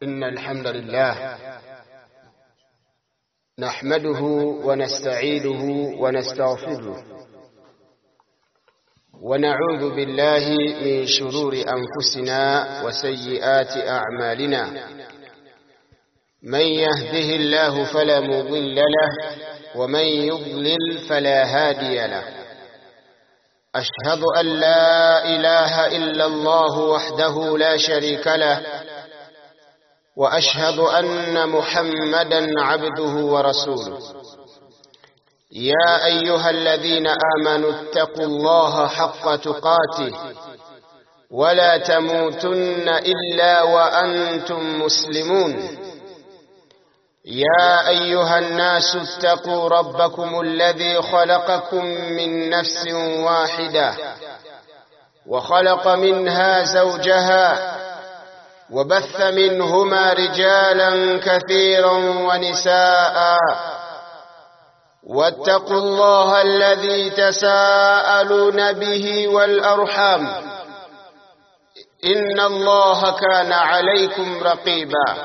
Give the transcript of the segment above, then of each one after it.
إن الحمد لله نحمده ونستعينه ونستغفره ونعوذ بالله من شرور أنفسنا وسيئات أعمالنا من يهده الله فلا مضل له ومن يضلل فلا هادي له أشهد أن لا إله إلا الله وحده لا شريك له وأشهد أن محمدا عبده ورسوله يا أيها الذين آمنوا اتقوا الله حق تقاته ولا تموتن إلا وأنتم مسلمون يا أيها الناس اتقوا ربكم الذي خلقكم من نفس واحدة وخلق منها زوجها وبث منهما رجالا كثيرا ونساء واتقوا الله الذي تساءلون به والأرحام إن الله كان عليكم رقيبا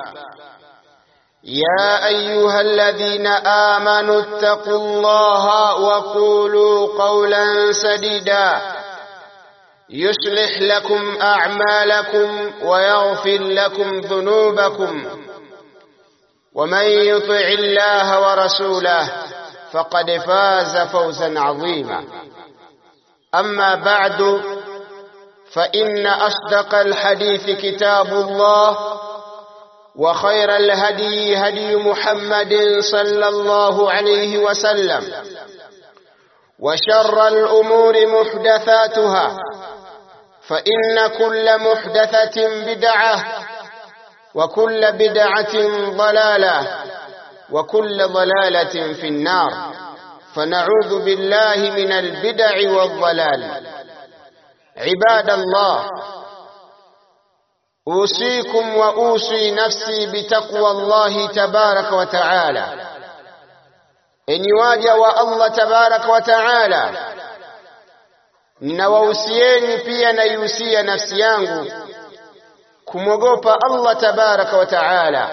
يا أيها الذين آمنوا اتقوا الله وقولوا قولا سديدا يصلح لكم أعمالكم ويغفر لكم ذنوبكم ومن يطع الله ورسوله فقد فاز فوزا عظيما أما بعد فإن أصدق الحديث كتاب الله وخير الهدي هدي محمد صلى الله عليه وسلم وشر الأمور محدثاتها فإن كل محدثة بدعة وكل بدعة ضلالة وكل ضلالة في النار فنعوذ بالله من البدع والضلال عباد الله أوصيكم وأوصي نفسي بتقوى الله تبارك وتعالى enyi waja wa Allah tabaraka wa taala, ninawahusieni pia naihusia nafsi yangu kumwogopa Allah tabaraka wa taala.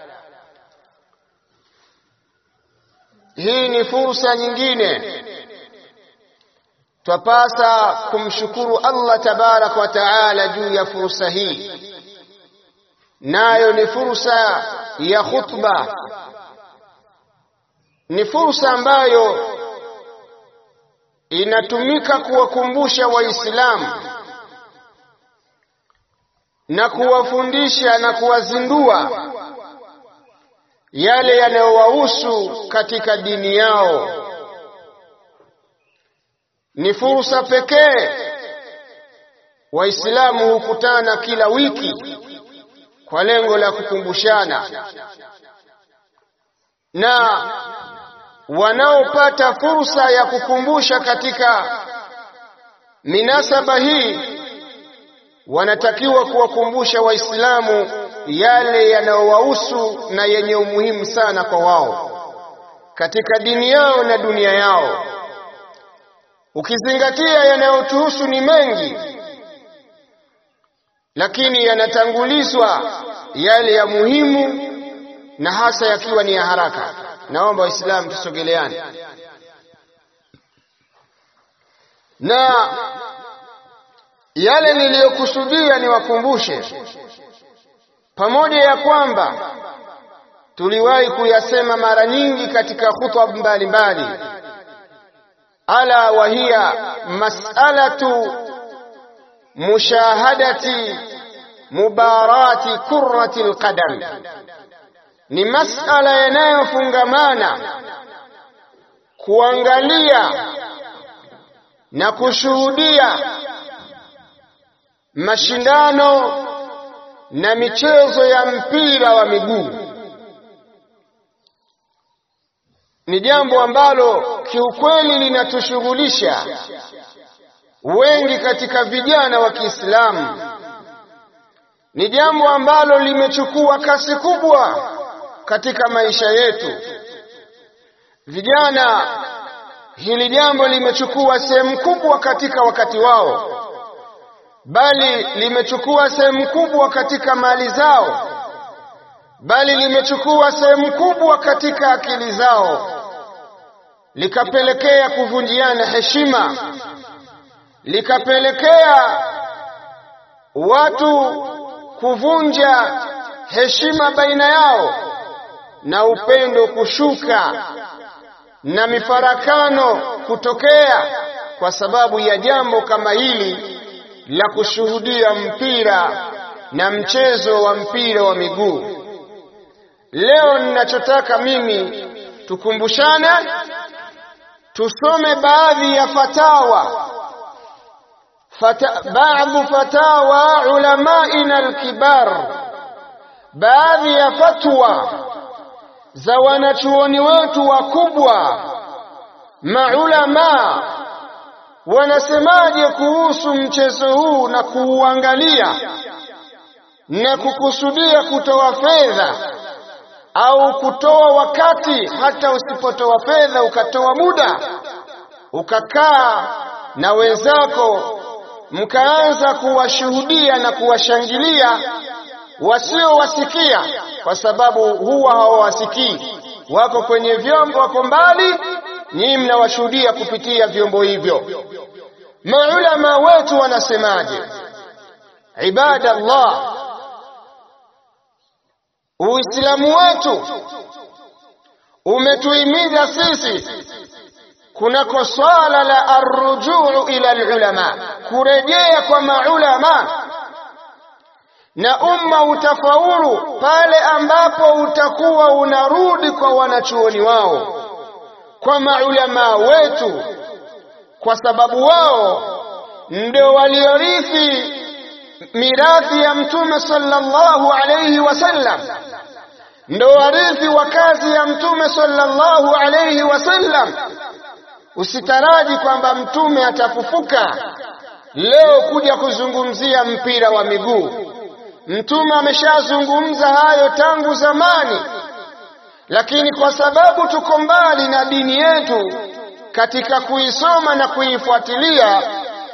Hii ni fursa nyingine, twapasa kumshukuru Allah tabaraka wa taala juu ya fursa hii, nayo ni fursa ya khutba ni fursa ambayo inatumika kuwakumbusha Waislamu na kuwafundisha na kuwazindua yale yanayowahusu katika dini yao. Ni fursa pekee Waislamu hukutana kila wiki kwa lengo la kukumbushana na wanaopata fursa ya kukumbusha katika minasaba hii wanatakiwa kuwakumbusha Waislamu yale yanayowahusu na yenye umuhimu sana kwa wao katika dini yao na dunia yao. Ukizingatia yanayotuhusu ni mengi, lakini yanatangulizwa yale ya muhimu na hasa yakiwa ni ya haraka. Naomba Waislamu tusogeleane na yale niliyokusudia niwakumbushe, pamoja ya kwamba tuliwahi kuyasema mara nyingi katika khutba mbalimbali, ala wahiya mas'alatu mushahadati mubarati kurrati alqadam ni masala yanayofungamana kuangalia na kushuhudia mashindano na michezo ya mpira wa miguu. Ni jambo ambalo kiukweli linatushughulisha wengi katika vijana wa Kiislamu. Ni jambo ambalo limechukua kasi kubwa katika maisha yetu. Vijana, hili jambo limechukua sehemu kubwa katika wakati wao, bali limechukua sehemu kubwa katika mali zao, bali limechukua sehemu kubwa katika akili zao likapelekea kuvunjiana heshima likapelekea watu kuvunja heshima baina yao na upendo kushuka na mifarakano kutokea kwa sababu ya jambo kama hili la kushuhudia mpira na mchezo wa mpira wa miguu. Leo ninachotaka mimi tukumbushane, tusome baadhi ya fatawa fata, baadhi fatawa ulamaina alkibar, baadhi ya fatwa za wanachuoni wetu wakubwa maulama wanasemaje kuhusu mchezo huu na kuuangalia na kukusudia kutoa fedha au kutoa wakati, hata usipotoa fedha ukatoa muda ukakaa na wenzako mkaanza kuwashuhudia na kuwashangilia wasiowasikia, kwa sababu huwa hawawasikii, wako kwenye vyombo, wako mbali, nyinyi mnawashuhudia kupitia vyombo hivyo. Maulama wetu wanasemaje? Ibadallah, Uislamu wetu umetuhimiza sisi kunako swala la arrujuu ila alulama, kurejea kwa maulama, na umma utafaulu pale ambapo utakuwa unarudi kwa wanachuoni wao, kwa maulama wetu, kwa sababu wao ndio waliorithi mirathi ya Mtume sallallahu alayhi wasallam, ndo warithi wa kazi ya Mtume sallallahu alayhi wasallam. Usitaraji kwamba Mtume atafufuka leo kuja kuzungumzia mpira wa miguu. Mtume ameshazungumza hayo tangu zamani, lakini kwa sababu tuko mbali na dini yetu katika kuisoma na kuifuatilia,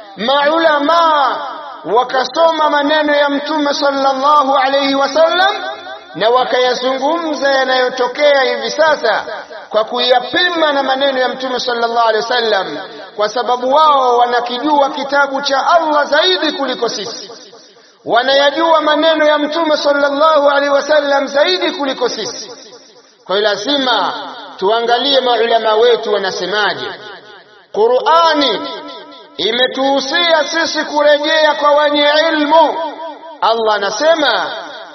maulamaa wakasoma maneno ya Mtume sallallahu alayhi wasallam na wakayazungumza yanayotokea hivi sasa kwa kuyapima na maneno ya Mtume sallallahu alayhi wasallam, kwa sababu wao wanakijua kitabu cha Allah zaidi kuliko sisi, wanayajua maneno ya Mtume sallallahu alaihi wasallam zaidi kuliko sisi. Kwa hiyo lazima tuangalie maulama wetu wanasemaje. Qur'ani imetuhusia sisi kurejea kwa wenye ilmu. Allah anasema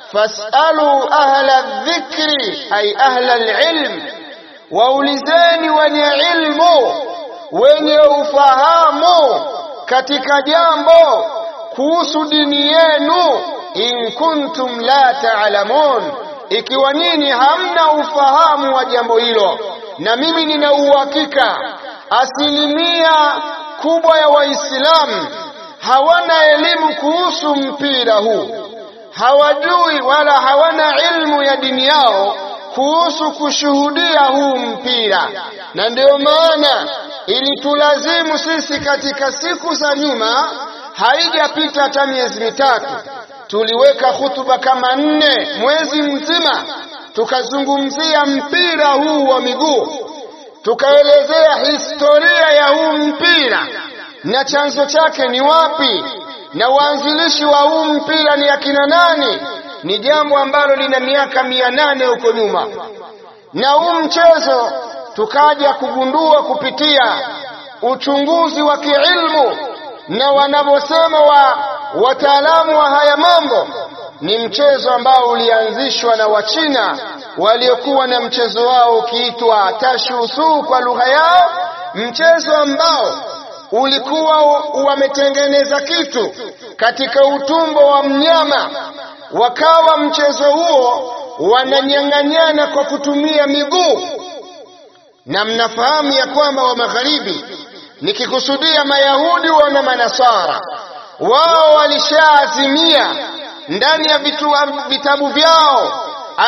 fasalu ahla dhikri, ay ahla alilm, waulizeni wenye ilmu, wenye ufahamu katika jambo kuhusu dini yenu, in kuntum la taalamun, ikiwa nyinyi hamna ufahamu wa jambo hilo. Na mimi nina uhakika asilimia kubwa ya Waislamu hawana elimu kuhusu mpira huu, hawajui wala hawana ilmu ya dini yao kuhusu kushuhudia huu mpira, na ndio maana ilitulazimu sisi katika siku za nyuma, haijapita hata miezi mitatu, tuliweka hutuba kama nne mwezi mzima, tukazungumzia mpira huu wa miguu tukaelezea historia ya huu mpira na chanzo chake ni wapi na waanzilishi wa huu mpira ni akina nani. Ni jambo ambalo lina miaka mia nane huko nyuma, na huu mchezo tukaja kugundua kupitia uchunguzi wa kiilmu na wanavyosema wa wataalamu wa haya mambo, ni mchezo ambao ulianzishwa na Wachina waliokuwa na mchezo wao ukiitwa tashusu kwa lugha yao, mchezo ambao ulikuwa wametengeneza kitu katika utumbo wa mnyama, wakawa mchezo huo wananyang'anyana kwa kutumia miguu. Na mnafahamu ya kwamba wa magharibi, nikikusudia Mayahudi wana Manasara, wao walishaazimia ndani ya vitabu vyao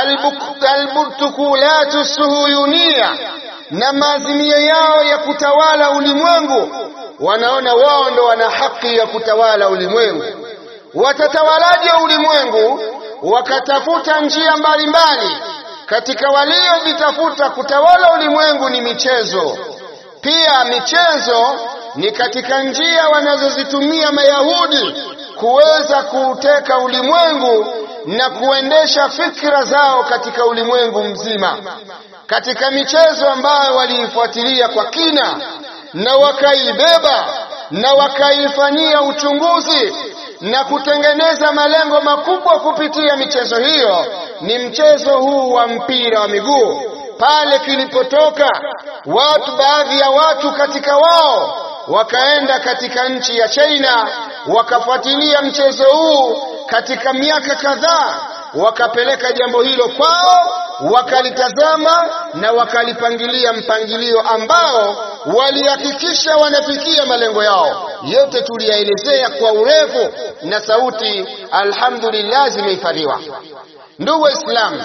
alburtukulatu suhuyunia na maazimio yao ya kutawala ulimwengu. Wanaona wao ndo wana haki ya kutawala ulimwengu. Watatawalaje ulimwengu wakatafuta njia mbalimbali katika waliovitafuta kutawala ulimwengu ni michezo. Pia michezo ni katika njia wanazozitumia Mayahudi kuweza kuuteka ulimwengu na kuendesha fikra zao katika ulimwengu mzima. Katika michezo ambayo waliifuatilia kwa kina na wakaibeba na wakaifanyia uchunguzi na kutengeneza malengo makubwa kupitia michezo hiyo ni mchezo huu wa mpira wa miguu. Pale kilipotoka watu, baadhi ya watu katika wao wakaenda katika nchi ya China wakafuatilia mchezo huu katika miaka kadhaa, wakapeleka jambo hilo kwao, wakalitazama na wakalipangilia mpangilio ambao walihakikisha wanafikia malengo yao. Yote tuliyaelezea kwa urefu na sauti, alhamdulillah, zimehifadhiwa. Ndugu Waislamu,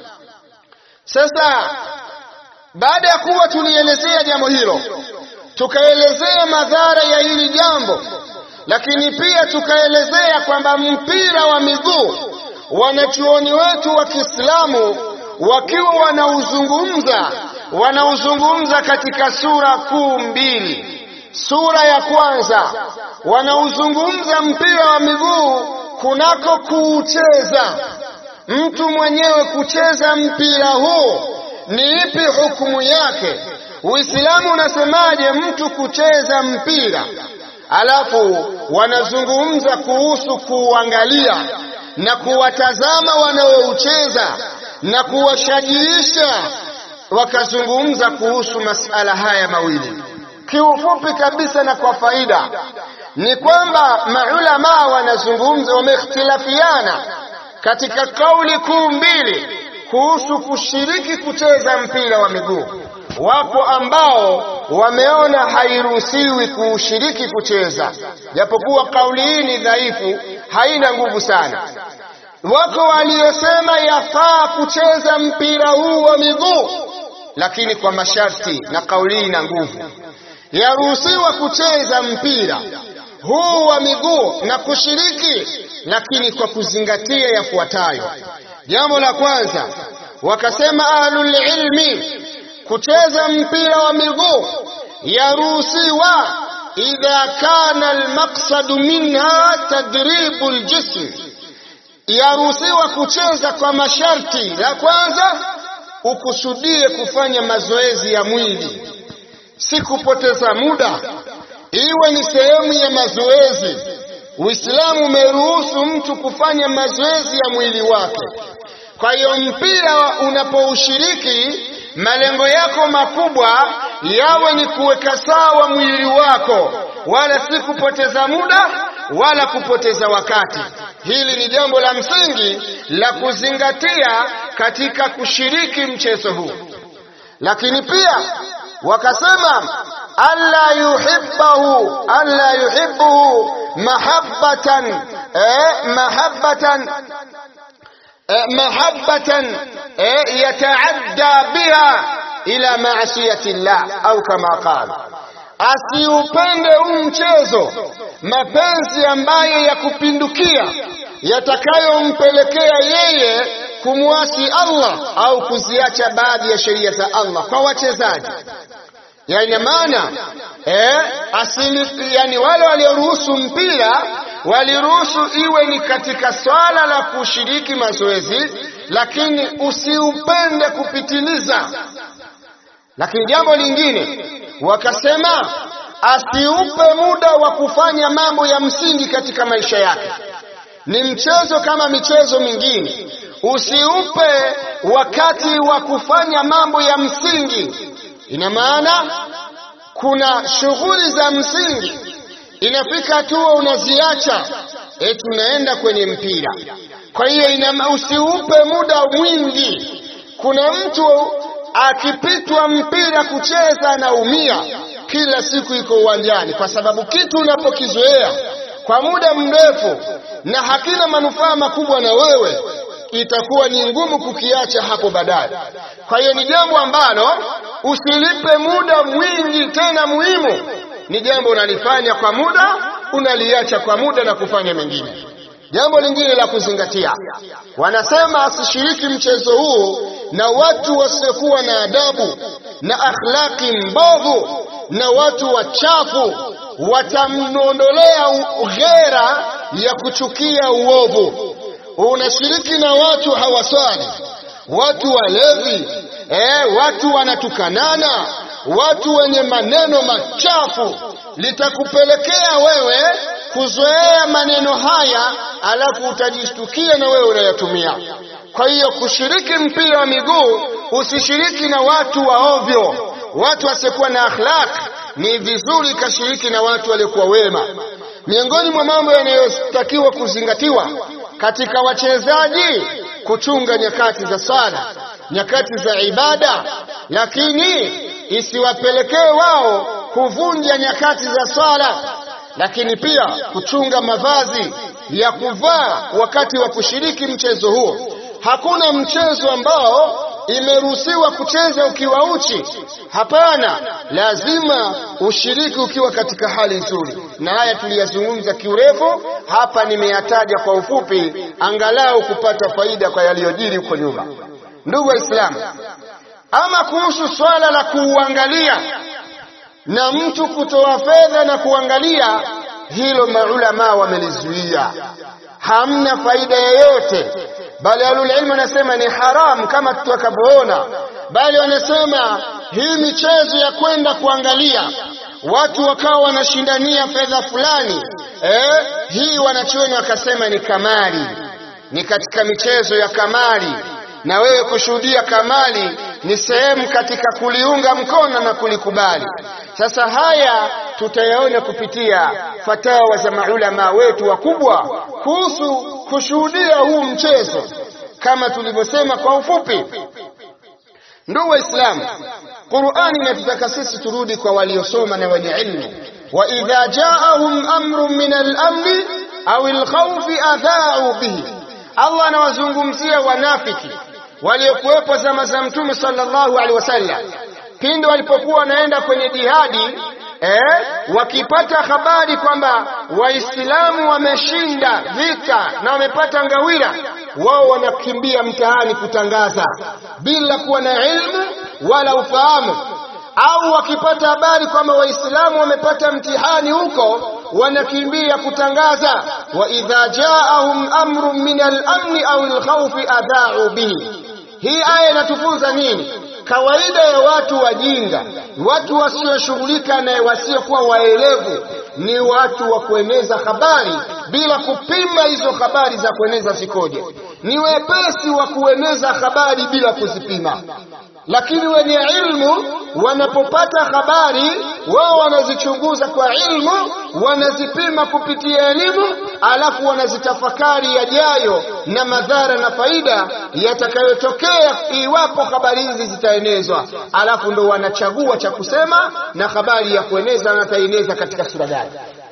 sasa baada ya kuwa tulielezea jambo hilo, tukaelezea madhara ya hili jambo, lakini pia tukaelezea kwamba mpira wa miguu, wanachuoni wetu wa Kiislamu wakiwa wanauzungumza wanauzungumza katika sura kuu mbili. Sura ya kwanza wanauzungumza mpira wa miguu kunako kuucheza, mtu mwenyewe kucheza mpira huu ni ipi hukumu yake? Uislamu unasemaje mtu kucheza mpira? Alafu wanazungumza kuhusu kuuangalia na kuwatazama wanaoucheza na kuwashajiisha wakazungumza kuhusu masala haya mawili. Kiufupi kabisa na kwa faida ni kwamba maulama wanazungumza, wameikhtilafiana katika kauli kuu mbili kuhusu kushiriki kucheza mpira wa miguu. Wapo ambao wameona hairuhusiwi kuushiriki kucheza, japokuwa kauli hii ni dhaifu, haina nguvu sana. Wako waliosema yafaa kucheza mpira huu wa miguu lakini kwa masharti, na kauli hii ina nguvu. Yaruhusiwa kucheza mpira huu wa miguu na kushiriki, lakini kwa kuzingatia yafuatayo. Jambo la kwanza, wakasema ahlul ilmi, kucheza mpira wa miguu yaruhusiwa idha kana almaqsadu minha tadribu aljism, yaruhusiwa kucheza kwa masharti. La kwanza ukusudie kufanya mazoezi ya mwili, si kupoteza muda, iwe ni sehemu ya mazoezi. Uislamu umeruhusu mtu kufanya mazoezi ya mwili wake. Kwa hiyo mpira unapoushiriki, malengo yako makubwa yawe ni kuweka sawa mwili wako, wala si kupoteza muda wala kupoteza wakati. Hili ni jambo la msingi la kuzingatia katika kushiriki mchezo huu. Lakini pia wakasema alla yuhibbahu alla yuhibbuhu mahabbatan eh, mahabbatan eh, mahabbatan eh, yataadda biha ila maasiyati llah au kama qala asiupende huu mchezo mapenzi ambayo ya kupindukia yatakayompelekea yeye kumwasi Allah au kuziacha baadhi ya sheria za Allah kwa wachezaji. Yani maana eh, asili, yani wale walioruhusu mpira waliruhusu iwe ni katika swala la kushiriki mazoezi, lakini usiupende kupitiliza. Lakini jambo lingine wakasema asiupe muda wa kufanya mambo ya msingi katika maisha yake. Ni mchezo kama michezo mingine, usiupe wakati wa kufanya mambo ya msingi. Ina maana kuna shughuli za msingi, inafika hatua unaziacha, eti unaenda kwenye mpira. Kwa hiyo usiupe muda mwingi. Kuna mtu akipitwa mpira kucheza anaumia kila siku iko uwanjani, kwa sababu kitu unapokizoea kwa muda mrefu na hakina manufaa makubwa na wewe, itakuwa ni ngumu kukiacha hapo baadaye. Kwa hiyo ni jambo ambalo usilipe muda mwingi, tena muhimu. Ni jambo unalifanya kwa muda, unaliacha kwa muda na kufanya mengine. jambo lingine la kuzingatia wanasema asishiriki mchezo huu na watu wasiokuwa na adabu na akhlaki mbovu na watu wachafu watamwondolea ghera ya kuchukia uovu unashiriki na watu hawaswali watu walevi eh, watu wanatukanana watu wenye maneno machafu litakupelekea wewe kuzoea maneno haya alafu utajishtukia na wewe unayatumia kwa hiyo kushiriki mpira wa miguu usishiriki na watu wa ovyo watu wasiokuwa na akhlaq ni vizuri kashiriki na watu waliokuwa wema miongoni mwa mambo yanayotakiwa kuzingatiwa katika wachezaji kuchunga nyakati za sala nyakati za ibada lakini isiwapelekee wao kuvunja nyakati za sala lakini pia kuchunga mavazi ya kuvaa wakati wa kushiriki mchezo huo hakuna mchezo ambao imeruhusiwa kucheza ukiwa uchi hapana lazima ushiriki ukiwa katika hali nzuri na haya tuliyazungumza kiurefu hapa nimeyataja kwa ufupi angalau kupata faida kwa yaliyojiri huko nyuma ndugu waislamu ama kuhusu swala la kuuangalia na mtu kutoa fedha na kuangalia hilo maulama wamelizuia hamna faida yoyote bali ahlulilmu wanasema ni haram kama tutakavyoona bali wanasema hii michezo ya kwenda kuangalia watu wakawa wanashindania fedha fulani eh, hii wanachuoni wakasema ni kamari ni katika michezo ya kamari na wewe kushuhudia kamari ni sehemu katika kuliunga mkono na kulikubali sasa haya tutayaona kupitia fatawa za maulama wetu wakubwa kuhusu kushuhudia huu mchezo kama tulivyosema kwa ufupi ndugu waislamu qurani inatutaka sisi turudi kwa waliosoma na wenye ilmu wa idha jaahum amrun min al-amri au al-khawfi adha'u bihi allah anawazungumzia wanafiki waliokuwepo zama za mtume sallallahu alaihi wasallam pindi walipokuwa wanaenda kwenye jihadi eh, wakipata habari kwamba waislamu wameshinda vita na wamepata ngawira wao wanakimbia mtaani kutangaza bila kuwa na ilmu wala ufahamu au wakipata habari kwamba waislamu wamepata mtihani huko wanakimbia kutangaza wa idha jaahum amrun min al-amni au al-khawfi adha'u bihi hii aya inatufunza nini kawaida ya watu wajinga watu wasioshughulika na wasiokuwa waelevu ni watu wa kueneza habari bila kupima hizo habari za kueneza zikoje ni wepesi wa kueneza habari bila kuzipima lakini wenye ilmu wanapopata habari wao wanazichunguza kwa ilmu wanazipima kupitia elimu alafu wanazitafakari yajayo na madhara na faida yatakayotokea iwapo habari hizi zitaenezwa alafu ndo wanachagua cha kusema na habari ya kueneza wanataeneza katika sura gani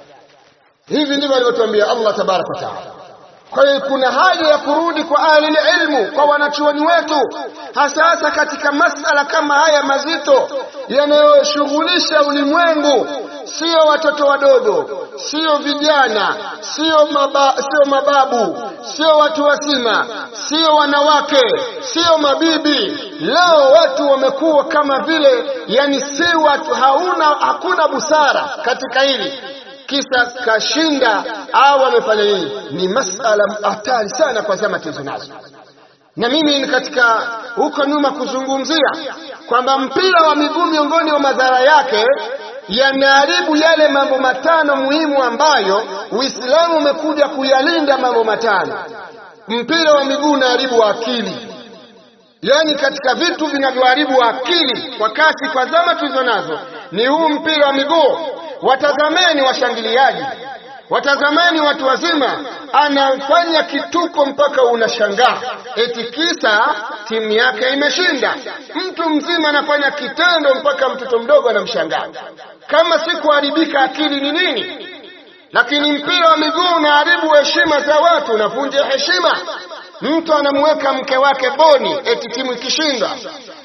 hivi ndivyo alivyotuambia Allah tabaraka wa taala kwa hiyo kuna haja ya kurudi kwa ahli ilmu kwa wanachuoni wetu hasa hasa katika masala kama haya mazito yanayoshughulisha ulimwengu sio watoto wadogo sio vijana sio maba, sio mababu sio watu wazima sio wanawake sio mabibi leo watu wamekuwa kama vile yani si watu hauna hakuna busara katika hili kisa kashinda au amefanya nini ni masala hatari sana kwa zama tulizo nazo na mimi ni katika huko nyuma kuzungumzia kwamba mpira wa miguu miongoni mwa madhara yake yanaharibu yale mambo matano muhimu ambayo Uislamu umekuja kuyalinda mambo matano. Mpira wa miguu unaharibu akili, yaani katika vitu vinavyoharibu akili kwa kasi kwa zama tulizo nazo ni huu mpira wa miguu. Watazameni washangiliaji, watazameni watu wazima, anafanya kituko mpaka unashangaa, eti kisa timu yake imeshinda. Mtu mzima anafanya kitendo mpaka mtoto mdogo anamshangaa. Kama si kuharibika akili ni nini? Lakini mpira wa miguu unaharibu heshima za watu, unavunja heshima. Mtu anamweka mke wake boni eti timu ikishinda,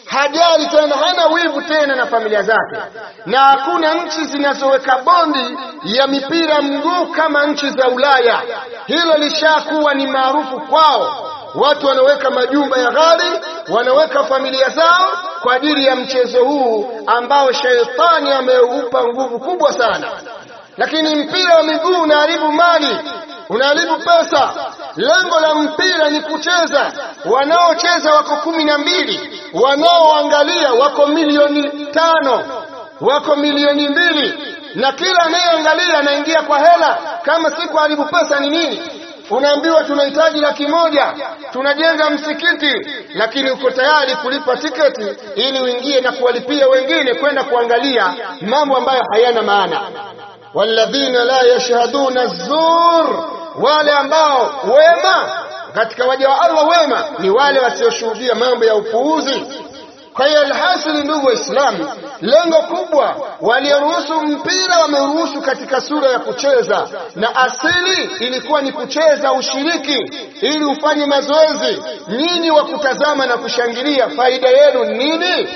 hajali tena, hana wivu tena na familia zake, na hakuna nchi zinazoweka bondi ya mipira mguu kama nchi za Ulaya. Hilo lishakuwa ni maarufu kwao. Watu wanaweka majumba ya ghali, wanaweka familia zao kwa ajili ya mchezo huu ambao sheitani ameupa nguvu kubwa sana. Lakini mpira wa miguu unaharibu mali, unaharibu pesa. Lengo la mpira ni kucheza. Wanaocheza wako kumi na mbili, wanaoangalia wako milioni tano, wako milioni mbili, na kila anayeangalia anaingia kwa hela. Kama si kuharibu pesa ni nini? Unaambiwa tunahitaji laki moja, tunajenga msikiti, lakini uko tayari kulipa tiketi ili uingie na kuwalipia wengine kwenda kuangalia mambo ambayo hayana maana. walladhina la yashhaduna zur, wale ambao wema katika waja wa Allah wema ni wale wasioshuhudia mambo ya upuuzi. Kwa hiyo alhasili, ndugu Waislamu, lengo kubwa walioruhusu mpira wameruhusu katika sura ya kucheza, na asili ilikuwa ni kucheza ushiriki, ili ufanye mazoezi. Nyinyi wa kutazama na kushangilia, faida yenu nini?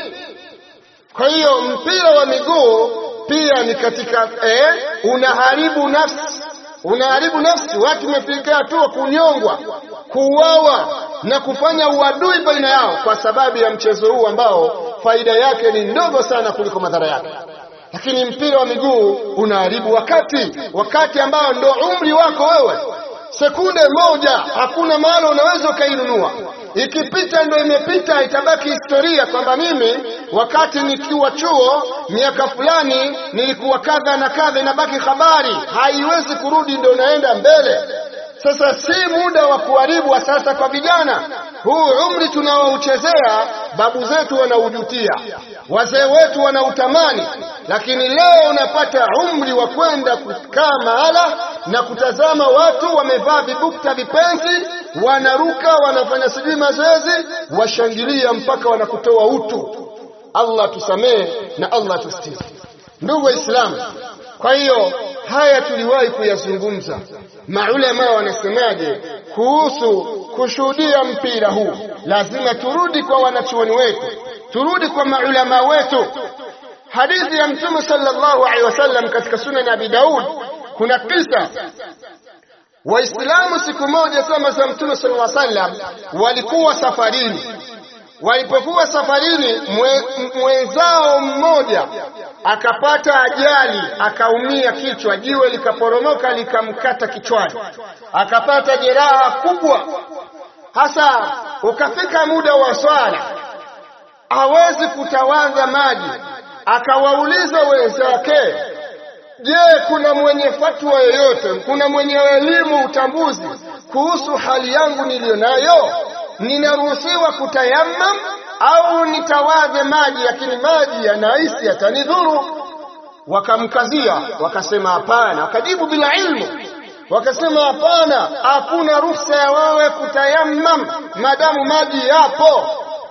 Kwa hiyo mpira wa miguu pia ni katika eh, unaharibu nafsi, unaharibu nafsi. Watu wamefikia hatua kunyongwa, kuuawa na kufanya uadui baina yao kwa sababu ya mchezo huu ambao faida yake ni ndogo sana kuliko madhara yake. Lakini mpira wa miguu unaharibu wakati, wakati ambao ndo umri wako wewe. Sekunde moja hakuna mahali unaweza ukainunua, ikipita ndo imepita, itabaki historia kwamba mimi wakati nikiwa chuo miaka fulani nilikuwa kadha na kadha, inabaki habari, haiwezi kurudi, ndo unaenda mbele. Sasa si muda wa kuharibu wa sasa kwa vijana. Huu umri tunaouchezea babu zetu wanaujutia, wazee wetu wanautamani, lakini leo unapata umri wa kwenda kukaa mahala na kutazama watu wamevaa vibukta vipenzi, wanaruka, wanafanya sijui mazoezi, washangilia mpaka wanakutoa utu. Allah tusamehe na Allah tustiri. Ndugu Waislamu, kwa hiyo haya tuliwahi kuyazungumza. Maulama wanasemaje kuhusu kushuhudia mpira huu? Lazima turudi kwa wanachuoni wetu, turudi kwa maulama wetu. Hadithi ya Mtume sallallahu alaihi wasallam katika Sunan Abi Daud, kuna kisa Waislamu siku moja sama za Mtume sallallahu alaihi wasallam walikuwa safarini. Walipokuwa safarini, mwenzao mmoja akapata ajali, akaumia kichwa, jiwe likaporomoka likamkata kichwani, akapata jeraha kubwa. Hasa ukafika muda wa swala, hawezi kutawadha maji, akawauliza wenzake, je, kuna mwenye fatwa yoyote, kuna mwenye elimu utambuzi kuhusu hali yangu niliyonayo? Ninaruhusiwa kutayammam au nitawadhe maji, lakini maji yanahisi yatanidhuru? Wakamkazia, wakasema hapana. Wakajibu bila ilmu, wakasema hapana, hakuna ruhusa ya wewe kutayammam madamu maji yapo.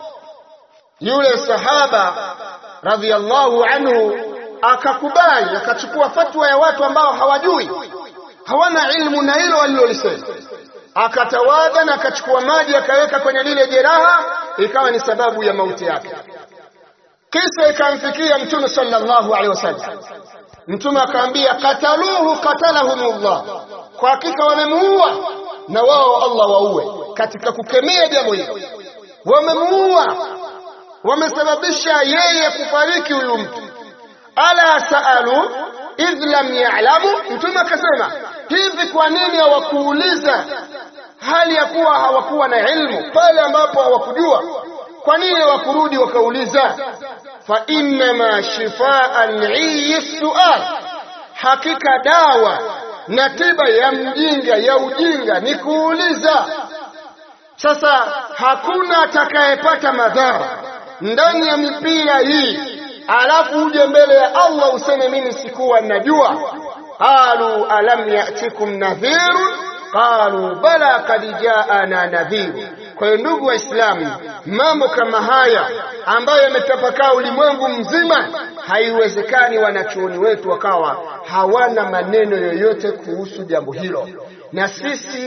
Yule sahaba radhiallahu anhu akakubali, akachukua fatwa ya watu ambao hawajui, hawana ilmu na hilo walilolisema akatawadha na akachukua maji akaweka kwenye lile jeraha, ikawa ni sababu ya mauti yake. Kisa ikamfikia Mtume sallallahu alaihi wasallam. Mtume akaambia, kataluhu qatalahumullah, kwa hakika wamemuua na wao Allah waue. Katika kukemea jambo hilo, wamemuua, wamesababisha yeye kufariki huyu mtu. Ala saalu idh lam ya'lamu, Mtume akasema hivi, kwa nini hawakuuliza hali ya kuwa hawakuwa na ilmu pale ambapo hawakujua? Kwa nini hawakurudi wakauliza? fa innama shifaa al-'iyi sual, hakika dawa na tiba ya mjinga ya ujinga ni kuuliza. Sasa hakuna atakayepata madhara ndani ya mipira hii alafu uje mbele ya Allah useme mimi sikuwa najua. qalu alam ya'tikum nadhirun qalu bala kad jaana nadhiru. Kwa hiyo ndugu Waislamu, mambo kama haya ambayo yametapakaa ulimwengu mzima, haiwezekani wanachuoni wetu wakawa hawana maneno yoyote kuhusu jambo hilo, na sisi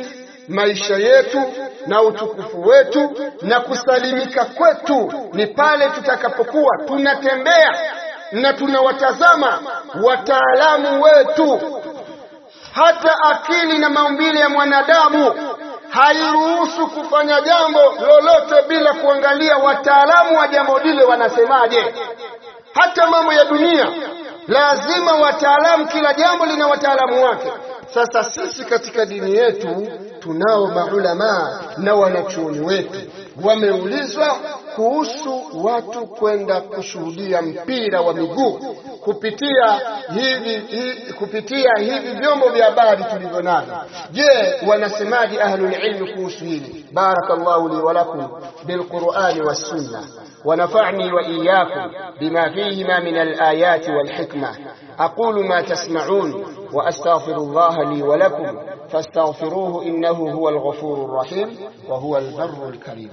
maisha yetu na utukufu wetu na kusalimika kwetu ni pale tutakapokuwa tunatembea na tunawatazama wataalamu wetu. Hata akili na maumbile ya mwanadamu hairuhusu kufanya jambo lolote bila kuangalia wataalamu wa jambo lile wanasemaje. Hata mambo ya dunia lazima wataalamu, kila jambo lina wataalamu wake. Sasa sisi katika dini yetu tunao maulamaa na wanachuoni wetu wameulizwa kuhusu watu kwenda kushuhudia mpira wa miguu kupitia hivi, hivi kupitia hivi vyombo vya habari tulivyo navyo. Je, wanasemaje ahlul ilmi kuhusu hili? Barakallahu li wa lakum bilqurani wassunna ونفعني وإياكم بما فيهما من الآيات والحكمة أقول ما تسمعون وأستغفر الله لي ولكم فاستغفروه إنه هو الغفور الرحيم وهو البر الكريم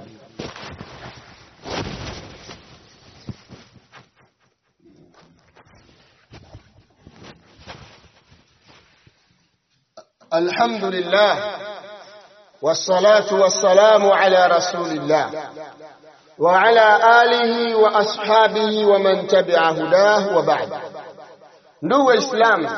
الحمد لله والصلاة والسلام على رسول الله وعلى آله وأصحابه ومن تبع هداه وبعد ndugu waislamu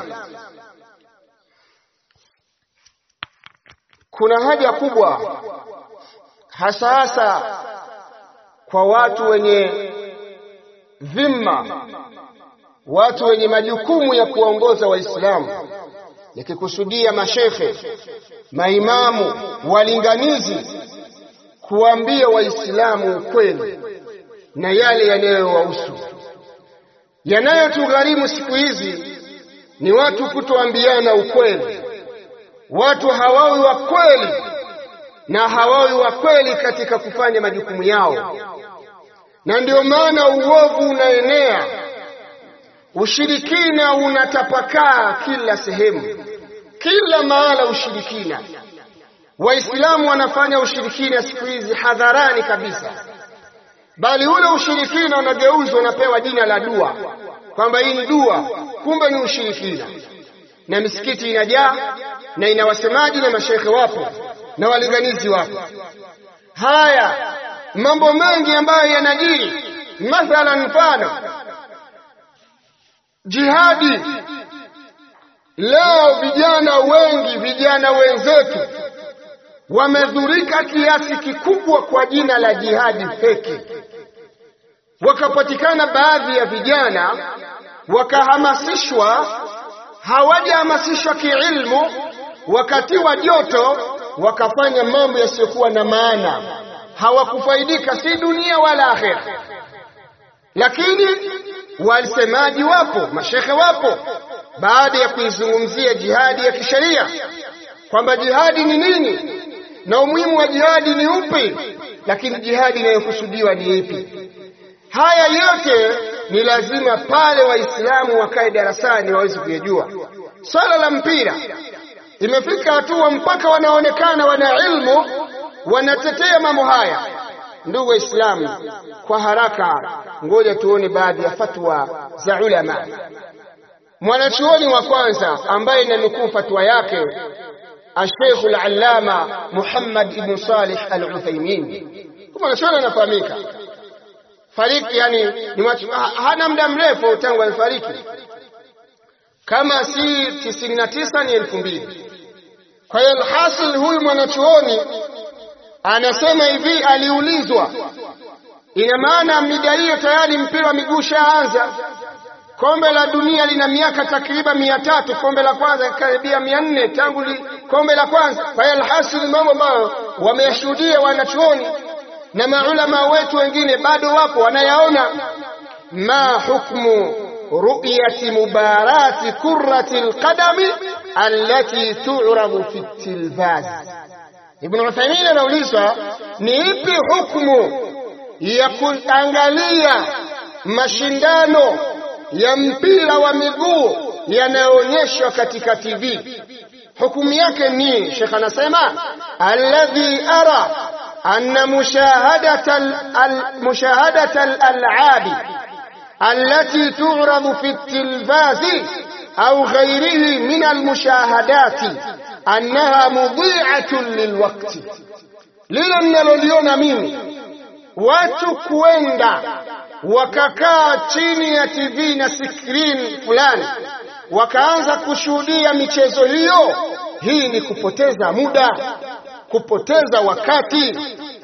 kuna haja kubwa hasa hasa kwa watu wenye dhima watu wenye majukumu ya kuwaongoza waislamu nikikusudia mashekhe maimamu walinganizi kuambia waislamu ukweli na yale yanayowahusu. Yanayotugharimu siku hizi ni watu kutoambiana ukweli. Watu hawawi wa kweli na hawawi wa kweli katika kufanya majukumu yao, na ndio maana uovu unaenea, ushirikina unatapakaa kila sehemu, kila mahala ushirikina. Waislamu wanafanya ushirikina siku hizi hadharani kabisa, bali ule ushirikina unageuzwa, unapewa jina la dua, kwamba hii ni dua, kumbe ni ushirikina. Na misikiti inajaa na ina wasemaji na mashekhe wapo na walinganizi wapo. Haya mambo mengi ambayo yanajiri, mathalan, mfano jihadi. Leo vijana wengi, vijana wenzetu wamedhurika kiasi kikubwa kwa jina la jihadi feki. Wakapatikana baadhi ya vijana wakahamasishwa, hawajahamasishwa kiilmu, wakatiwa joto, wakafanya mambo yasiyokuwa na maana, hawakufaidika si dunia wala akhera. Lakini wasemaji wapo, mashekhe wapo, baada ya kuizungumzia jihadi ya kisheria kwamba jihadi ni nini na umuhimu wa jihadi ni upi, lakini jihadi inayokusudiwa ni ipi? Haya yote ni lazima pale Waislamu wakae darasani waweze kuyajua. Swala la mpira imefika hatua mpaka wanaonekana wana ilmu wanatetea mambo haya. Ndugu Waislamu, kwa haraka, ngoja tuone baadhi ya fatwa za ulama. Mwanachuoni wa kwanza ambaye inanukuu fatwa yake Alsheikh Alallama Muhammad ibn Salih Al-Uthaymin, mwanachuoni anafahamika, fariki yani ni watu, hana muda mrefu tangu alifariki, kama si 99 ni elfu mbili. Kwa hiyo alhasil, huyu mwanachuoni anasema hivi, aliulizwa, ina maana mida hiyo tayari mpira wa miguu shaanza Kombe la dunia lina miaka takriban mia tatu. Kombe la kwanza karibia mia nne tangu li, kombe la kwanza. Kwa hiyo alhasil, mambo ambayo wameyashuhudia wanachuoni na maulama wetu wengine bado wapo wanayaona. ma hukmu ru'yati mubarati kurrati alqadami allati tu'rabu fi tilvaz. Ibn Uthaymeen anaulizwa ni ipi hukmu ya kuangalia mashindano ya mpira wa miguu yanayoonyeshwa katika TV. Hukumu yake ni, Sheikh anasema alladhi ara anna mushahadata mushahadata al-al'abi allati tu'radu fi at-tilvazi au ghayrihi min al-mushahadati annaha mudhi'atun lilwaqti, lile mnaloliona mimi watu kwenda wakakaa chini ya TV na skrini fulani wakaanza kushuhudia michezo hiyo, hii ni kupoteza muda, kupoteza wakati,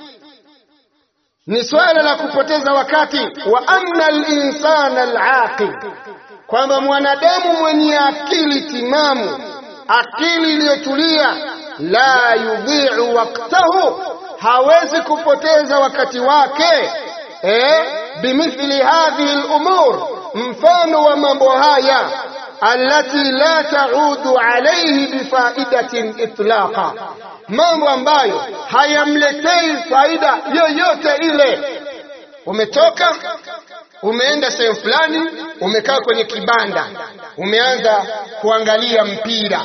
ni swala la kupoteza wakati. Wa anna al-insana al-aqil, kwamba mwanadamu mwenye akili timamu, akili iliyotulia, la yudhi'u waqtahu, hawezi kupoteza wakati wake eh, bimithli hadhihi al-umur, mfano wa mambo haya allati la taudu alayhi bifaidatin itlaqa, mambo ambayo hayamletei faida yoyote ile. Umetoka umeenda sehemu fulani, umekaa kwenye kibanda, umeanza kuangalia mpira,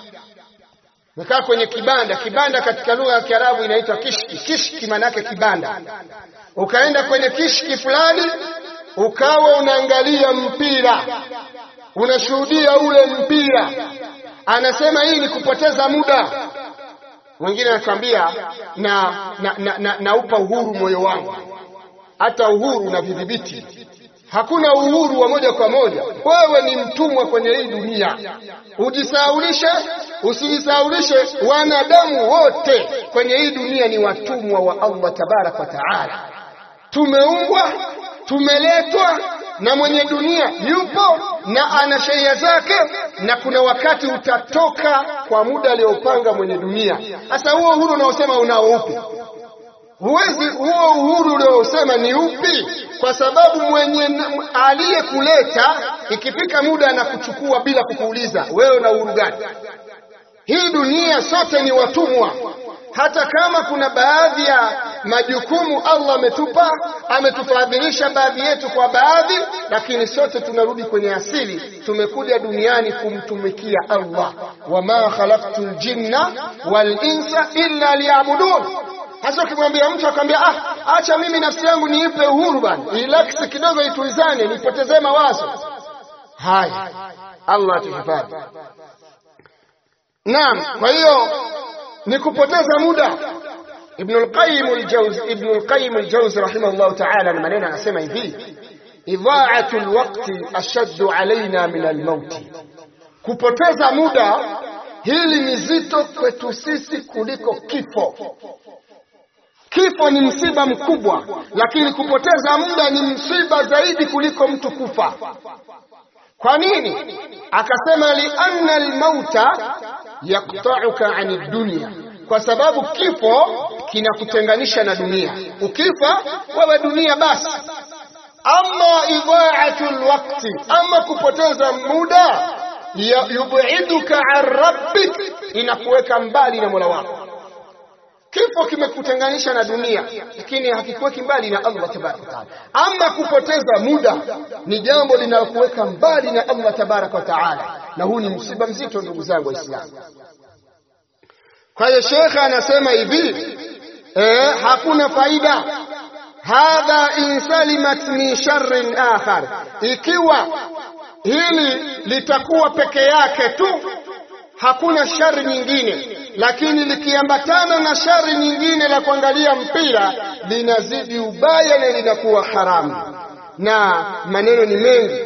umekaa kwenye kibanda. Kibanda katika lugha ya Kiarabu inaitwa kishki. Kishki maana yake kibanda. Ukaenda kwenye kishki fulani, ukawa unaangalia mpira unashuhudia ule mpira, anasema hii ni kupoteza muda. Mwingine anakwambia na, na, na, na, naupa uhuru moyo wangu. Hata uhuru unavidhibiti, hakuna uhuru wa moja kwa moja. Wewe ni mtumwa kwenye hii dunia, ujisahaulishe usijisahaulishe. Wanadamu wote kwenye hii dunia ni watumwa wa Allah tabaraka wa taala. Tumeumbwa, tumeletwa na mwenye dunia yupo na ana sheria zake, na kuna wakati utatoka kwa muda aliopanga mwenye dunia. Sasa huo uhuru unaosema unao upi? Huwezi. Huo uhuru uliosema ni upi? Kwa sababu mwenye aliyekuleta ikifika muda anakuchukua bila kukuuliza wewe una uhuru gani? Hii dunia sote ni watumwa hata kama kuna baadhi ya majukumu Allah ametupa, ametufadhilisha baadhi yetu kwa baadhi, lakini sote tunarudi kwenye asili. Tumekuja duniani kumtumikia Allah, wama khalaqtu ljinna wal insa illa liyabudun. Hasa ukimwambia mtu akamwambia, ah, acha mimi nafsi yangu niipe uhuru bana, relax kidogo, itulizane, nipotezee mawazo haya. Allah atuhifadhi. Naam, kwa hiyo ni kupoteza muda. Ibn al-Qayyim al-Jawzi Ibn al-Qayyim al-Jawzi rahimahullah ta'ala, na maneno anasema hivi, idha'atu al-waqti ashaddu alaina min al-maut, kupoteza muda hili ni zito kwetu sisi kuliko kifo. Kifo ni msiba mkubwa, lakini kupoteza muda ni msiba zaidi kuliko mtu kufa. Kwa nini? Akasema lianna almauta yaqta'uka ani dunya, kwa sababu kifo kinakutenganisha na dunia. Ukifa wewe dunia basi. Ama idha'atu alwaqti, ama kupoteza muda, yubiduka an rabbik, inakuweka mbali na Mola wako. Kifo kimekutenganisha na dunia, lakini hakikuweki mbali na Allah tabaraka wa taala. Ama kupoteza muda ni jambo linalokuweka mbali na Allah tabaraka wa taala, na huu ni msiba mzito, ndugu zangu Waislamu. Kwa hiyo shekhe anasema hivi eh, hakuna faida hadha in salimat min sharrin akhar, ikiwa hili litakuwa peke yake tu hakuna shari nyingine, lakini likiambatana na shari nyingine la kuangalia mpira linazidi ubaya na linakuwa haramu. Na maneno ni mengi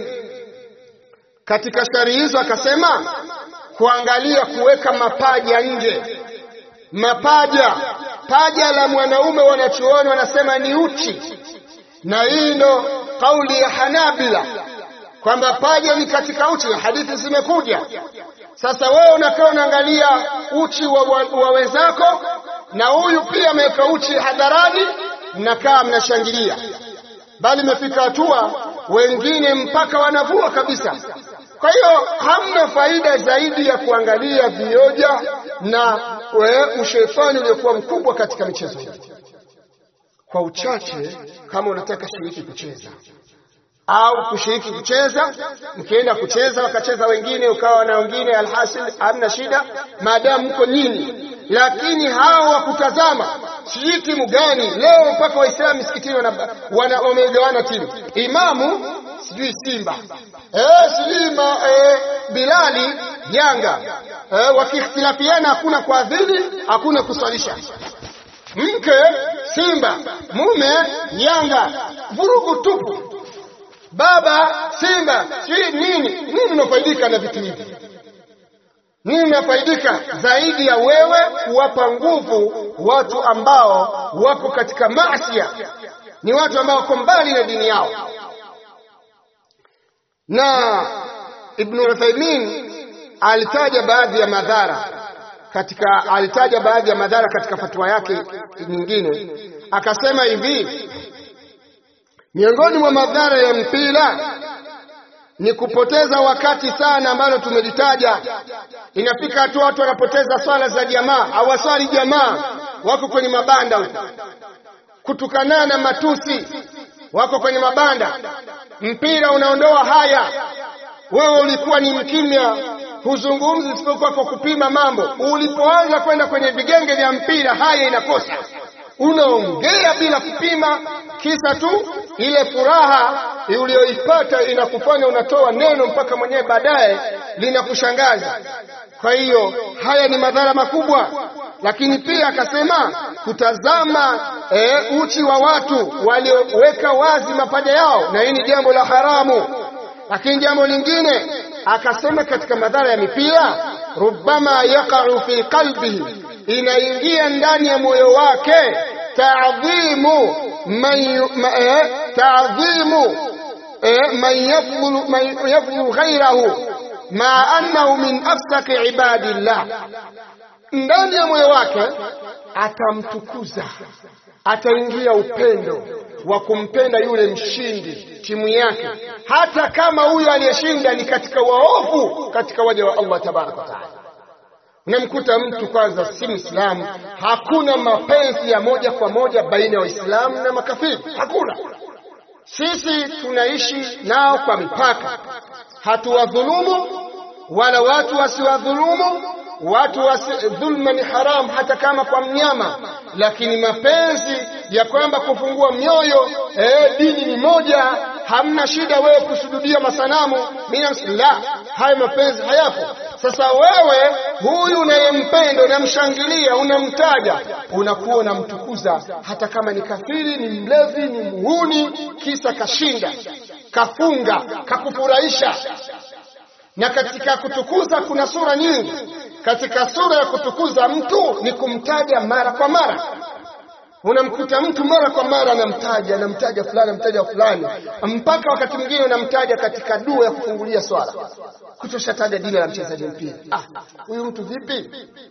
katika shari hizo, akasema kuangalia, kuweka mapaja nje. Mapaja, paja la mwanaume wanachuoni wanasema ni uchi, na hii ndo kauli ya Hanabila kwamba paja ni katika uchi, hadithi zimekuja sasa wewe unakaa unaangalia uchi wa, wa, wa wenzako, na huyu pia ameweka uchi hadharani, mnakaa mnashangilia, bali imefika hatua wengine mpaka wanavua kabisa. Kwa hiyo hamna faida zaidi ya kuangalia vioja na we, ushetani uliokuwa mkubwa katika michezo hii. Kwa uchache, kama unataka shiriki kucheza au kushiriki kucheza, mkienda kucheza wakacheza wengine, ukawa na wengine, alhasil hamna shida, maadamu mko nyinyi. Lakini hao wa kutazama sijui timu gani. Leo mpaka Waislamu misikitini wamegawana timu, imamu sijui Simba eh, sijui eh, Bilali Yanga eh, wakiikhtilafiana hakuna kuadhini, hakuna kuswalisha mke Simba, mume Yanga, vurugu tupu. Baba Simba, sijui nini nini. Unafaidika na vitu hivi nini? Unafaidika zaidi ya wewe kuwapa nguvu watu ambao wako katika maasia, ni watu ambao wako mbali na dini yao. Na Ibn Uthaymeen alitaja baadhi ya madhara katika alitaja baadhi ya madhara katika fatwa yake nyingine, akasema hivi, miongoni mwa madhara ya mpira ni kupoteza wakati sana, ambalo tumelitaja. Inafika hatua watu wanapoteza swala za jamaa, hawaswali jamaa, wako kwenye mabanda huko, kutukanana, matusi, wako kwenye mabanda. Mpira unaondoa haya. Wewe ulikuwa ni mkimya huzungumzi isipokuwa kwa kupima mambo. Ulipoanza kwenda kwenye vigenge vya mpira, haya inakosa, unaongea bila kupima, kisa tu ile furaha uliyoipata inakufanya unatoa neno mpaka mwenyewe baadaye linakushangaza. Kwa hiyo haya ni madhara makubwa, lakini pia akasema kutazama e, uchi wa watu walioweka wazi mapaja yao, na hii ni jambo la haramu. Lakini jambo lingine akasema katika madhara ya mipira, rubbama yaqa'u fi qalbihi, inaingia ndani ya moyo wake ta'dhimu man ta'dhimu man yafdhulu man yafdhulu ghayrahu ma annahu min afsaki ibadillah, ndani ya moyo wake atamtukuza, ataingia upendo wa kumpenda yule mshindi timu yake, hata kama huyo aliyeshinda ni katika waovu katika waja wa Allah tabaraka wa taala. Unamkuta mtu kwanza si Muislamu, hakuna mapenzi ya moja kwa moja baina ya Waislamu na makafiri, hakuna. Sisi tunaishi nao kwa mipaka, hatuwadhulumu wala watu wasiwadhulumu watu wasi, dhulma ni haramu hata kama kwa mnyama, lakini mapenzi ya kwamba kufungua mioyo eh, dini ni moja, hamna shida wewe kusujudia masanamu la, hayo mapenzi hayapo. Sasa wewe huyu unayempenda, unamshangilia, unamtaja, unakuwa unamtukuza, hata kama ni kafiri, ni mlevi, ni muhuni, kisa kashinda, kafunga, kakufurahisha. Na katika kutukuza kuna sura nyingi. Katika sura ya kutukuza mtu ni kumtaja mara kwa mara. Unamkuta mtu mara kwa mara anamtaja, anamtaja fulani, anamtaja fulani, mpaka wakati mwingine unamtaja katika dua ya kufungulia swala, kutoshataja jina la mchezaji mpira. Ah, huyu mtu vipi?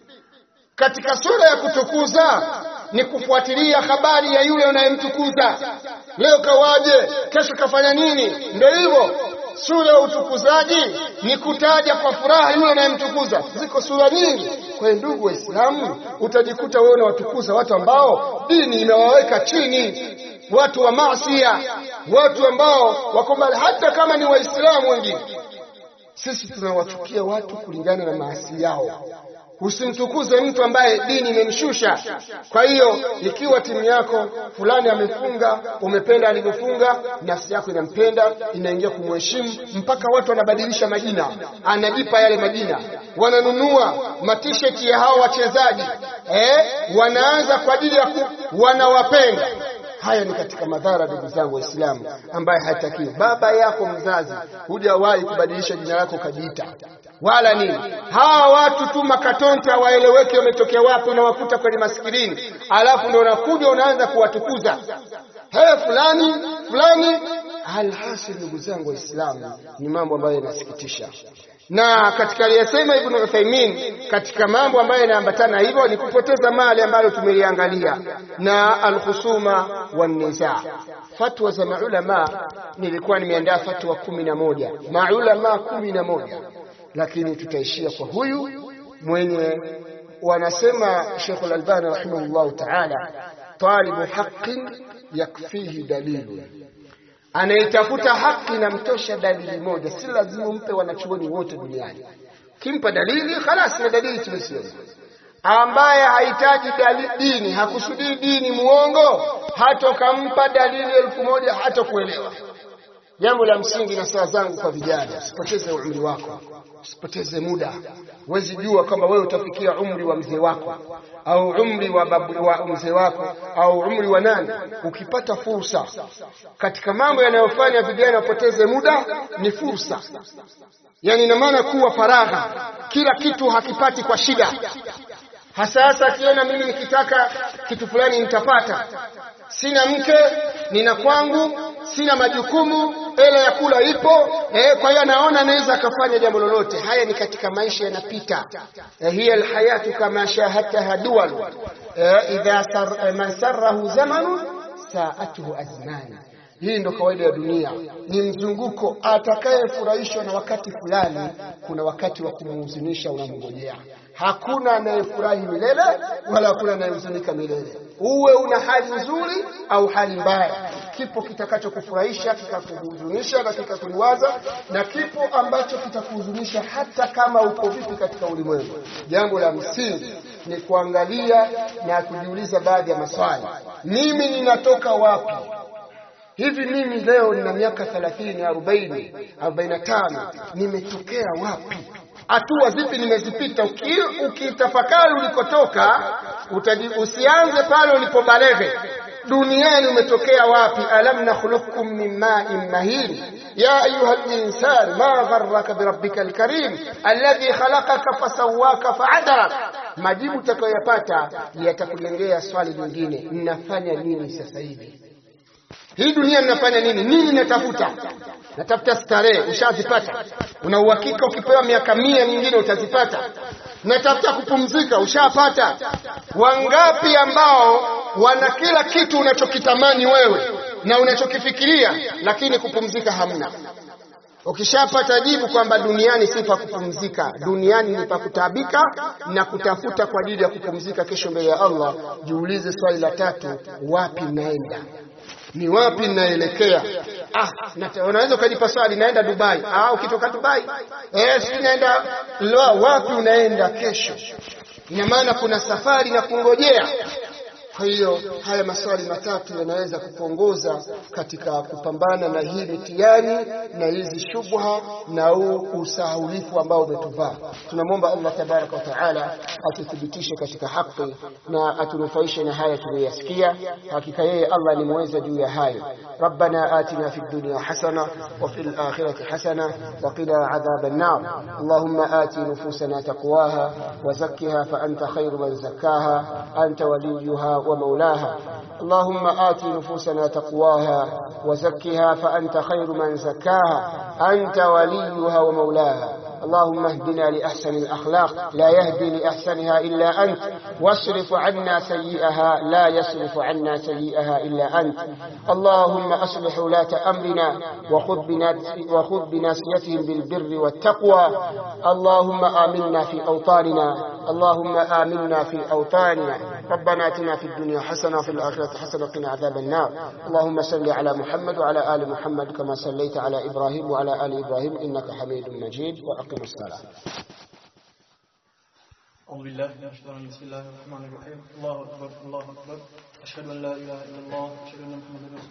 Katika sura ya kutukuza ni kufuatilia habari ya yule unayemtukuza. Leo kawaje? Kesho kafanya nini? Ndio hivyo. Sura ya utukuzaji ni kutaja kwa furaha yule unayemtukuza. Ziko sura nyingi. Kwa hiyo, ndugu Waislamu, utajikuta wewe unawatukuza watu ambao dini imewaweka chini, watu wa maasia, watu ambao wako mbali, hata kama ni Waislamu wengine. Sisi tunawachukia watu kulingana na maasi yao. Usimtukuze mtu ambaye dini imemshusha. Kwa hiyo ikiwa timu yako fulani amefunga, umependa alivyofunga, nafsi yako inampenda, inaingia kumheshimu, mpaka watu wanabadilisha majina, anajipa yale majina, wananunua matisheti ya hao wachezaji eh, wanaanza kwa ajili ya wanawapenda. Haya ni katika madhara, ndugu zangu Waislamu, ambaye hatakiwi. Baba yako mzazi hujawahi kubadilisha jina lako ukajiita wala nini. Hawa watu tu makatonte hawaeleweki wametokea wapi, unawakuta kwenye maskirini, alafu ndio unakuja unaanza kuwatukuza he fulani fulani. Alhasil, ndugu zangu Waislamu, ni mambo ambayo yanasikitisha na katika aliyesema Ibn Uthaymeen katika mambo ambayo yanaambatana hivyo ni kupoteza mali ambayo tumeliangalia na alkhusuma wanniza. Fatwa za maulama, nilikuwa nimeandaa fatwa kumi na moja maulama kumi na moja lakini tutaishia kwa huyu mwenye wanasema Sheikh Al-Albani rahimahullahu ta'ala, talibu haqqin yakfihi dalilu anayetafuta haki na mtosha dalili moja, si lazima umpe wanachuoni wote duniani. Kimpa dalili khalas, na dalili tumesema. ambaye hahitaji dini, hakusudii dini, muongo, hata ukampa dalili elfu moja hata kuelewa. Jambo la msingi na saa zangu kwa vijana, usipoteze umri wako, usipoteze muda. Huwezi jua kwamba wewe utafikia umri wa mzee wako au umri wa babu wa mzee wako au umri wa nani. Ukipata fursa katika mambo yanayofanya vijana wapoteze muda, ni fursa. Yani ina maana kuwa faragha, kila kitu hakipati kwa shida hasa hasa akiona mimi nikitaka kitu fulani nitapata. Sina mke, nina kwangu, sina majukumu, hela ya kula ipo eh, kwa hiyo anaona anaweza akafanya jambo lolote. Haya ni katika maisha yanapita. Eh, hiya alhayatu kama shahadtaha duwal eh, idha sar, eh, man sarrahu zamanu saatuhu azmani hii ndo kawaida ya dunia, ni mzunguko. Atakayefurahishwa na wakati fulani, kuna wakati wa kumhuzunisha unamngojea. Hakuna anayefurahi milele wala hakuna anayehuzunika milele. Uwe una hali nzuri au hali mbaya, kipo kitakachokufurahisha kikakuhuzunisha na kikakuliwaza, na kipo ambacho kitakuhuzunisha hata kama uko vipi katika ulimwengu. Jambo la msingi ni kuangalia na kujiuliza baadhi ya maswali. Mimi ninatoka wapi? Hivi mimi leo nina miaka 30, 40, 45, nimetokea wapi? Hatua zipi nimezipita? Ukitafakari ulikotoka, usianze pale ulipobalege. Duniani umetokea wapi? alam nakhluqukum min ma'in mahin ya ayuha al-insan ma gharraka birabbika al-karim alladhi khalaqaka fasawwaka fa'adarak. Majibu utakayoyapata yatakulengea swali lingine, ninafanya nini sasa hivi? Hii dunia ninafanya nini? Nini natafuta? Natafuta starehe, ushazipata. Una uhakika ukipewa miaka mia mingine utazipata. Natafuta kupumzika, ushapata. Wangapi ambao wana kila kitu unachokitamani wewe na unachokifikiria, lakini kupumzika hamna. Ukishapata jibu kwamba duniani si pa kupumzika, duniani ni pa kutaabika na kutafuta kwa ajili ya kupumzika kesho mbele ya Allah, jiulize swali la tatu, wapi naenda? ni wapi ninaelekea? Ah, unaweza ukajipa swali, naenda Dubai. Ah, ukitoka Dubai eh, si naenda wapi? Unaenda kesho. Ina maana kuna safari na kungojea. Kwa hiyo haya maswali matatu yanaweza kukuongoza katika kupambana na hii mitihani na hizi shubha na huu usahaulifu ambao umetuvaa. Tunamwomba Allah tabaraka wa taala atuthibitishe katika haki na atunufaishe na haya tuliyoyasikia. Hakika yeye Allah ni muweza juu ya hayo. Rabbana atina fid dunya hasana wa fil akhirati hasana wa qina adhaban nar. Allahumma ati nufusana taqwaha wa zakkiha fa anta khairu man zakkaha anta waliyuha ومولاها اللهم آت نفوسنا تقواها وزكها فأنت خير من زكاها أنت وليها ومولاها اللهم اهدنا لأحسن الأخلاق لا يهدي لأحسنها إلا أنت واصرف عنا سيئها لا يصرف عنا سيئها إلا أنت اللهم أصلح ولاة أمرنا وخذ بناصيتهم بالبر والتقوى اللهم آمنا في أوطاننا اللهم آمنا في أوطاننا ربنا اتنا في الدنيا حسنة وفي الآخرة حسنة وقنا عذاب النار اللهم صل على محمد وعلى آل محمد كما صليت على إبراهيم وعلى آل إبراهيم إنك حميد مجيد وأقم الصلاة أعوذ بالله من الشيطان بسم الله الرحمن الرحيم الله أكبر الله أكبر أشهد أن لا إله إلا الله أشهد أن محمدا رسول